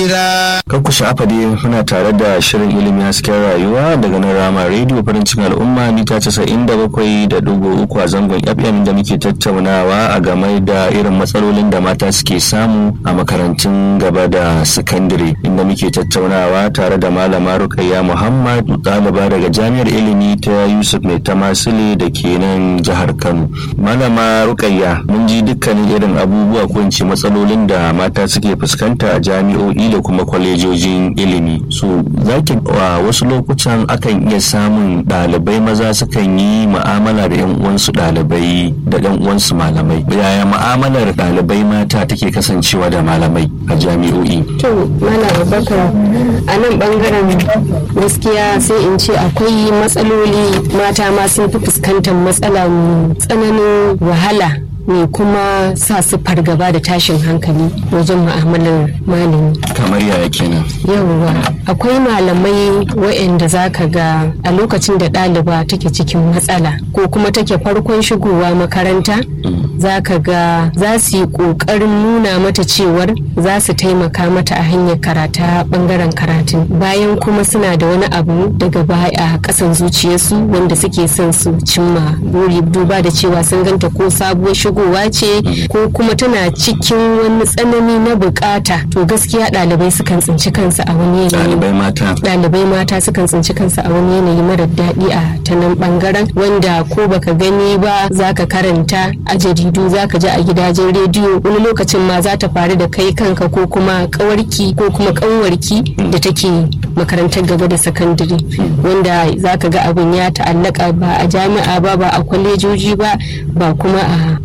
basira. Kan ku sha'afa dai muna tare da shirin ilimi hasken rayuwa daga nan rama rediyo farin cikin al'umma mita casa'in da bakwai da dubu uku a zangon FM da muke tattaunawa a game da irin matsalolin da mata suke samu a makarantun gaba da sakandare inda muke tattaunawa tare da malama Rukayya Muhammad ɗaliba daga jami'ar ilimi ta Yusuf Mai Tamasile da ke nan jihar Kano. Malama Rukayya mun ji dukkanin irin abubuwa ko in ce matsalolin da mata suke fuskanta a jami'o'i da kuma kwalejojin ilimi so zaki a wasu lokutan akan iya samun ɗalibai maza sukan yi ma'amala da yan uwansu ɗalibai da yan uwansu malamai yaya ma'amalar ɗalibai mata take kasancewa da malamai a jami'o'i to malam abubakar a nan bangaren gaskiya sai in ce akwai matsaloli mata ma sun fi fuskantar matsala tsananin wahala mai kuma sa su fargaba da tashin hankali wajen mu'amalar malami. kamar yaya kenan yawwa akwai malamai waɗanda za ka ga a lokacin da ɗaliba take cikin matsala ko kuma take farkon shigowa makaranta za ka ga za su yi ƙoƙarin nuna mata cewar za su taimaka mata a hanyar karata ɓangaren karatun bayan kuma suna da wani abu daga baya a ƙasan zuciyarsu wanda suke son su cimma buri duba da cewa sun ganta ko sabuwar shigowa ce ko kuma tana cikin wani tsanani na bukata to gaskiya ɗalibai sukan tsinci kansu a wani yanayi ɗalibai mata ɗalibai mata sukan tsinci kansu a wani yanayi marar daɗi a ta nan ɓangaren wanda ko baka gani ba za ka karanta a jaridu za ka ji a gidajen rediyo wani lokacin ma za ta faru da kai kanka ko kuma ƙawarki ko kuma ƙanwarki da take makarantar gaba da sakandare wanda za ka ga abin ya ta'allaka ba a jami'a ba ba a kwalejoji ba ba kuma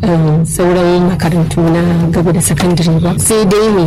a sauran makarantu na gaba da sakandare ba sai dai ne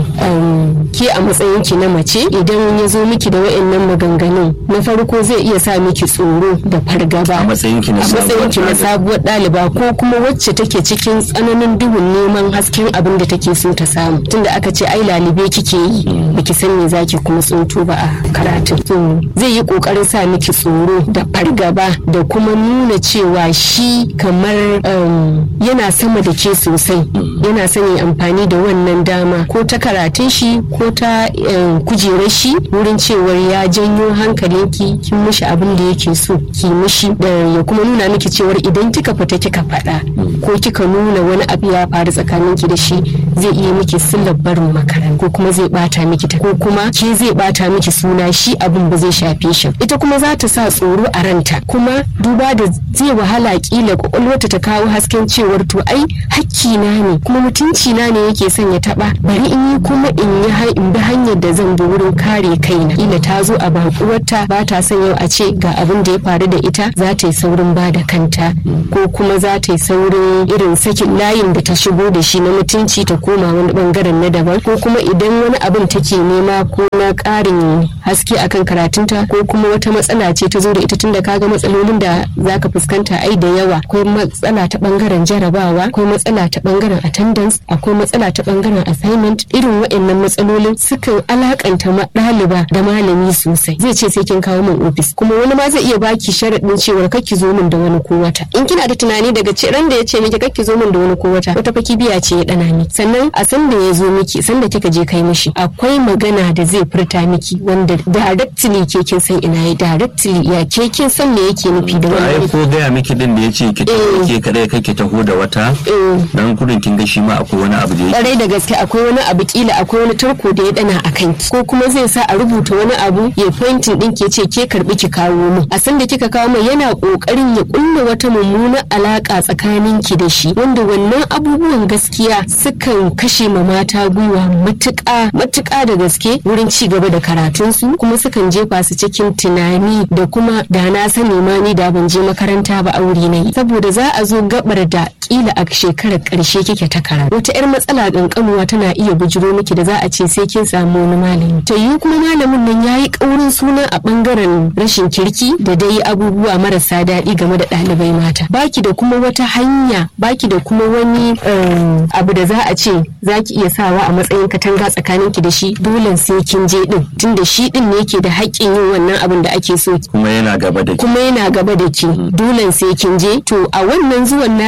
ke a matsayin ki na mace idan ya zo miki da wa'annan maganganun na farko zai iya sa miki tsoro da fargaba a matsayin ki na a matsayin ki na sabuwar ɗaliba ko kuma wacce take cikin tsananin duhun neman hasken abin da take so ta samu tunda aka ce ai lalibe kike yi baki san me zaki kuma tsinto ba a karatun to zai yi kokarin sa miki tsoro da fargaba da kuma nuna cewa shi kamar yana sama da ke sosai yana son ya amfani da wannan dama ko ta karatun shi ko ta kujerar shi wurin cewar ya janyo hankalinki kin mishi abin da yake so ki mishi da ya kuma nuna miki cewar idan kika fita kika faɗa ko kika nuna wani abu ya faru tsakaninki da shi zai iya miki sillar barin makaranta ko kuma zai bata miki ta ko kuma ke zai bata miki suna shi abin ba zai shafe shi ita kuma za ta sa tsoro a ranta kuma duba da zai wahala kila kwakwalwata ta kawo hasken cewar to ai hakki na ne kuma mutunci na ne yake son ya taba bari in yi kuma in yi in bi hanyar da zan bi wurin kare kaina kila ta zo a bakuwarta ba ta son yau a ce ga abin da ya faru da ita za ta yi saurin ba da kanta ko kuma za ta yi saurin irin sakin layin da ta shigo da shi na mutunci ta koma wani bangaren na daban ko kuma idan wani abin take nema ko na karin haske akan karatunta ko kuma wata matsala ce ta zo da ita tunda kaga matsalolin da zaka fuskanta ai da yawa akwai matsala ta bangaren jarabawa akwai matsala ta bangaren attendance akwai matsala ta bangaren assignment irin waɗannan matsalolin sukan alakanta ɗaliba da malami sosai zai ce sai kin kawo min ofis kuma wani ma zai iya baki sharaɗin cewar kakki zo min da wani ko wata in kina da tunani daga ce ran da ya ce miki kakki zo min da wani ko wata wata faki biya ce ya dana miki sannan a san da ya zo miki san da kika je kai mishi akwai magana da zai furta miki wanda directly ke kin san ina ya directly ya ke kin san me yake nufi da ai wani ko gaya miki din da yace ki tafi ke kada kake taho da wata dan kudin kin ga shi ma akwai wani abu da yake kwarai da gaske akwai wani abu kila akwai wani tarko da ya dana a kanki ko kuma zai sa a rubuta wani abu ya pointing din ke ce ke karbi ki kawo min a san da kika kawo mai yana kokarin ya kulla wata mummunar alaka tsakanin ki da shi wanda wannan abubuwan gaskiya sukan kashe ma mata gwiwa matuƙa matuƙa da gaske wurin ci gaba da karatunsu kuma sukan jefa su cikin tunani da kuma da na sani ma ni da ban je makaranta ba aure na yi saboda za a zo gabar da kila a shekarar karshe kike ta karatu wata yar matsala kankanuwa tana iya bujiro miki da za a ce sai kin samu wani malami to yi kuma malamin nan yayi kaurin suna a bangaren rashin kirki da dai abubuwa marasa daɗi game da ɗalibai mata baki da kuma wata hanya baki da kuma wani um, abu da za a ce za ki iya sawa a matsayin katanga tsakanin ki da shi dole sai kin je din tunda shi din ne yake da haƙƙin yin wannan abin da ake so kuma yana gaba da ki kuma yana gaba da ki dole sai kin je to a wannan zuwan naki zai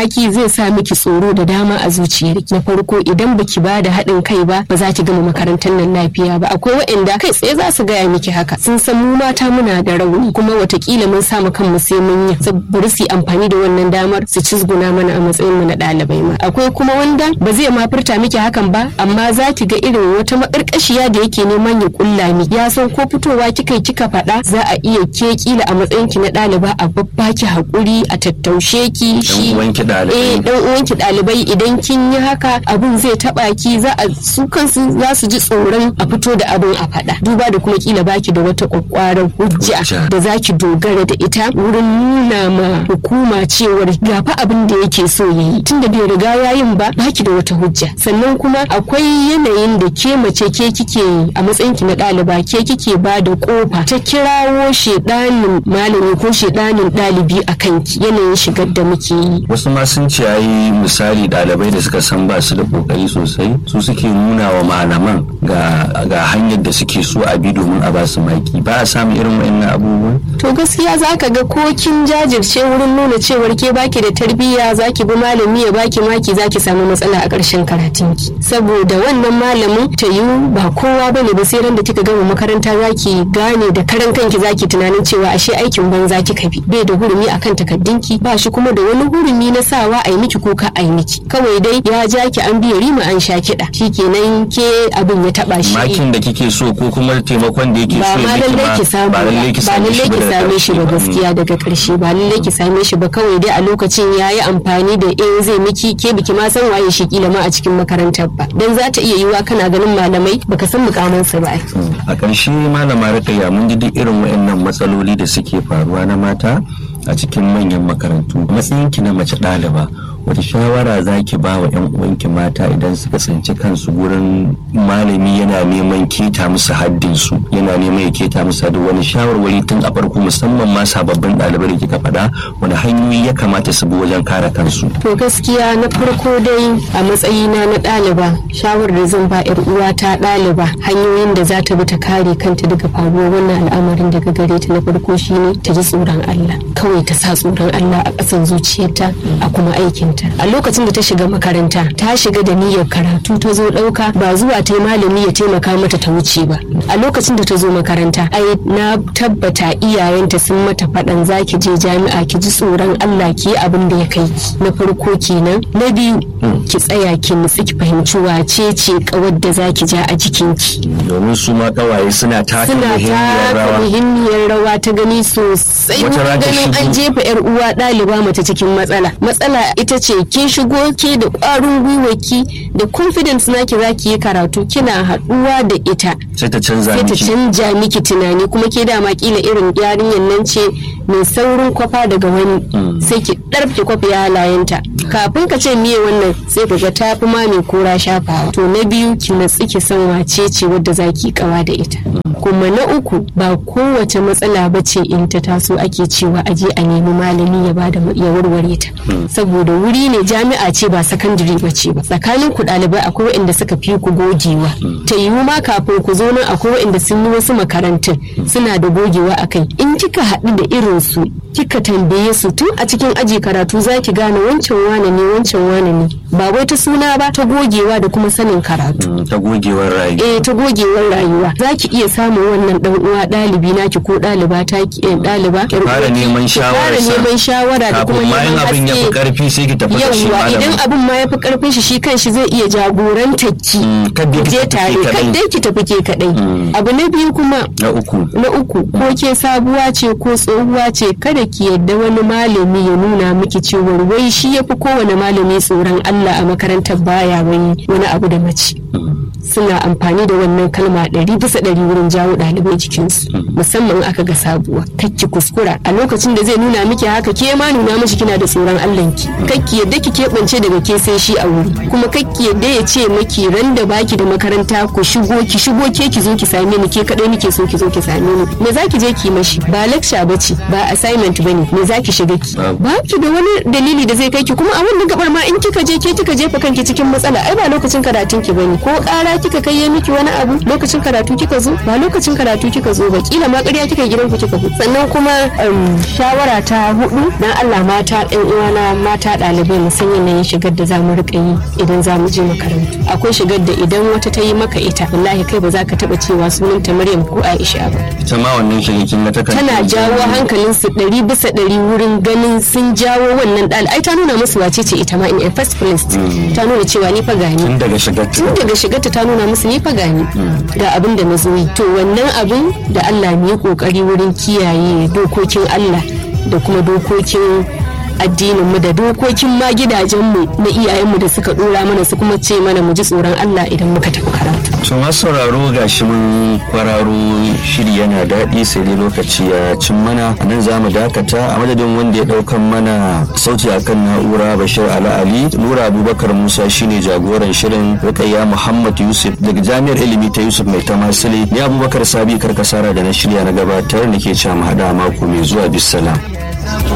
zai sa miki tsoro da dama a zuciyarki na farko idan baki ba da haɗin kai ba ba za ki gama makarantar nan lafiya ba akwai waɗanda kai tsaye za su gaya miki haka sun san mu mata muna da rauni kuma watakila mun samu kanmu sai mun yi saboda su yi amfani da wannan damar su cizguna mana a matsayin mu na ɗalibai ma akwai kuma wanda ba zai ma furta miki hakan ba amma za ki ga irin wata makarkashiya da yake neman ya kulla miki ya san ko fitowa kika yi kika faɗa za a iya ke kila a matsayin ki na ɗaliba a babbaki haƙuri a tattaushe ki shi uwanki ɗalibai. eh dan uwanki ɗalibai idan kin yi haka abun zai taɓa ki za a su kansu za su ji tsoron a fito da abun a faɗa duba da kuma kila baki da wata kwakwaran hujja Hujja. da za ki dogara da ita wurin nuna ma hukuma cewar ga fa abin da yake so ya yi tunda bai riga ya yin ba baki da wata hujja sannan kuma akwai yanayin da ke mace ke kike a matsayin ki na ɗaliba ke kike ba da kofa ta kirawo shedanin malami ko shedanin ɗalibi a kanki yanayin shigar da muke yi wasu ma sun ce ai misali ɗalibai da suka san ba su da kokari sosai su suke nuna wa malaman ga ga hanyar da suke so a bi domin a ba su maki ba a samun irin wayannan abubuwan to gaskiya za ka ga ko kin jajirce wurin nuna cewar ke baki da tarbiyya za ki bi malami ya baki maki za ki samu matsala a ƙarshen karatunki saboda wannan malamin ta yiwu ba kowa ba ne ba sai ran da kika gama makaranta za ki gane da karan kanki za ki tunanin cewa ashe aikin banza kika bi bai da hurumi akan takaddunki ba shi kuma da wani hurumi na sawa a yi miki ko ka a yi miki kawai dai ya ja ki an biya rima an sha kiɗa shikenan ke abin ya taɓa shi makin da kike so ko kuma taimakon da yake ba so ma ya miki lallai ki samu ba lallai ki ba same lallai shi ki ba daga same shi ba ƙarshe ba. gaskiya daga ƙarshe ba lallai ki same shi ba kawai dai a lokacin ya yi amfani da eh zai miki ke biki ma san waye shi kila ma a cikin makarantar ba dan za ta iya yiwa kana ganin malamai baka san mukamansu ba ai. a ƙarshe malama rikaya mun ji duk irin waɗannan matsaloli da suke faruwa na mata a cikin manyan makarantu matsayinki na mace ɗaliba wata shawara za ki ba wa 'yan uwanki mata idan suka tsinci kansu wurin malami yana neman keta musu haddinsu yana neman ya keta musu haddin wani shawarwari tun a farko musamman ma sababbin ɗalibai da kika faɗa wani hanyoyi ya kamata su bi wajen kare kansu To gaskiya na farko dai a matsayina na ɗaliba shawarar da zan ba 'yar uwata ɗaliba hanyoyin da za ta bi ta kare kanta daga faruwar wannan al'amarin daga gare ta na farko shine ta ji tsoron Allah kawai ta sa tsoron Allah a ƙasan zuciyarta a kuma aikinta a lokacin da ta shiga makaranta ta shiga da niyyar karatu ta zo ɗauka ba zuwa ta yi malami ya taimaka mata ta wuce ba a lokacin da ta zo makaranta ai na tabbata iyayenta sun mata faɗan za ki je jami'a ki ji tsoron Allah ki yi abin da ya kai ki na farko kenan na biyu ki tsaya ki nutsi ki fahimci wace ce kawar da za ki ja a jikinki domin su ma ƙawaye suna taka suna muhimmiyar taka rawa muhimmiyar rawa ta gani sosai Wata za ta ganin an shigo- jefa yar uwa ɗaliba mace cikin matsala matsala ita ce kin shigo ke da ƙwarin gwiwaki da confidence naki za ki yi karatu kina haɗuwa da ita sai ta canza sai ta miki canja miki tunani kuma ke dama kila irin yarinyar nan ce mai saurin kwafa daga wani sai ki ɗarfe kwafi halayenta kafin ka ce miye wannan sai ka ga tafi ma mai kora shafawa to na biyu ki natsi ki san wace ce wadda za ki kawa da ita kuma na uku ba kowace matsala ba ce in ta taso ake cewa aje a nemi malami ya bada ya warware ta saboda wuri ne jami'a ce ba sakandare ba ce ba tsakanin ku ɗalibai akwai waɗanda suka fi ku gogewa ta yiwu ma kafin ku zo nan akwai waɗanda sun yi wasu makarantun suna da gogewa a kai in kika haɗu da irin su kika tambaye su tun a cikin aji karatu za ki gane wancan wane ne wancan wane ne ba wai ta suna ba ta gogewa da kuma sanin karatu Mm, ta gogewar rayu eh ta gogewar rayuwa za ki iya samun wannan dan uwa ɗalibi naki ko ɗaliba ta ki eh, ɗaliba yar fara uwarki, neman ki shawarar fara sa. neman shawara da kuma kafin ma in neman abin ya fi haske karfi sai ki tafi da shi yawwa idan malamin abin ma ya fi karfin shi shi kanshi zai iya jagorantar ki Mm, kadai ku ki je tafi tare ke kadai. kadai ki tafi ke kadai abu na biyu kuma na uku na uku ko ke sabuwa ce ko tsohuwa ce kada ki yadda wani malami ya nuna miki cewar wai shi ya fi kowane malami tsoron Allah a makarantar baya wai wani abu da mace suna amfani da wannan kalma ɗari bisa ɗari wurin jawo ɗalibai jikinsu musamman aka ga sabuwa kakki kuskura a lokacin da zai nuna miki haka ke ma nuna mishi kina da tsoron Allahnki kakki yadda ki keɓance daga ke sai shi a wuri kuma kakki yadda ya ce maki ran da baki da makaranta ku shigo ki shigo ke ki zo ki same ni ke kaɗai nike so ki zo ki same ni me za ki je ki mashi ba lecture ba ce ba assignment ba ne me za ki shiga ki Babu. ba ki da wani dalili da zai kai ki kuma a wannan gabar ma in kika je ke kika jefa kanki cikin matsala ai ba lokacin karatun ki bane ko ƙara gida kika kai ya miki wani abu lokacin karatu kika zo ba lokacin karatu kika zo ba kila ma ƙarya kika gidan ku kika sannan kuma shawara ta hudu dan Allah mata ɗan uwana mata ɗalibai mu san yanayin shigar da zamu rika yi idan zamu je makarantu akwai shigar da idan wata ta yi maka ita wallahi kai ba za ka taba cewa sunanta Maryam ko Aisha ba ita ma wannan shigar kin ga takan tana jawo hankalin su ɗari bisa ɗari wurin ganin sun jawo wannan ɗal ai ta nuna musu wace ce ita ma in a first place ta nuna cewa ni fa gani tun daga shigar tun daga shigarta ta nuna musu ni fa gani ga abin da na zo yi to wannan abin da Allah mu yi kokari wurin kiyaye dokokin Allah da kuma dokokin addininmu da dokokin ma gidajenmu na iyayenmu da suka dora mana su kuma ce mana mu ji tsoron Allah idan muka tafi karatu. To masu sauraro ga shi mun kwararo shiri yana daɗi sai dai lokaci ya cin mana a nan za mu dakata a madadin wanda ya ɗaukan mana sauti akan na'ura Bashir Ala Ali Nura Abubakar Musa shine jagoran shirin Rukayya Muhammad Yusuf daga Jami'ar Ilimi ta Yusuf Mai Tamasile ni Abubakar Sabi Karkasara da na shirya na gabatar da ke cewa mu haɗa mako mai zuwa bisalam.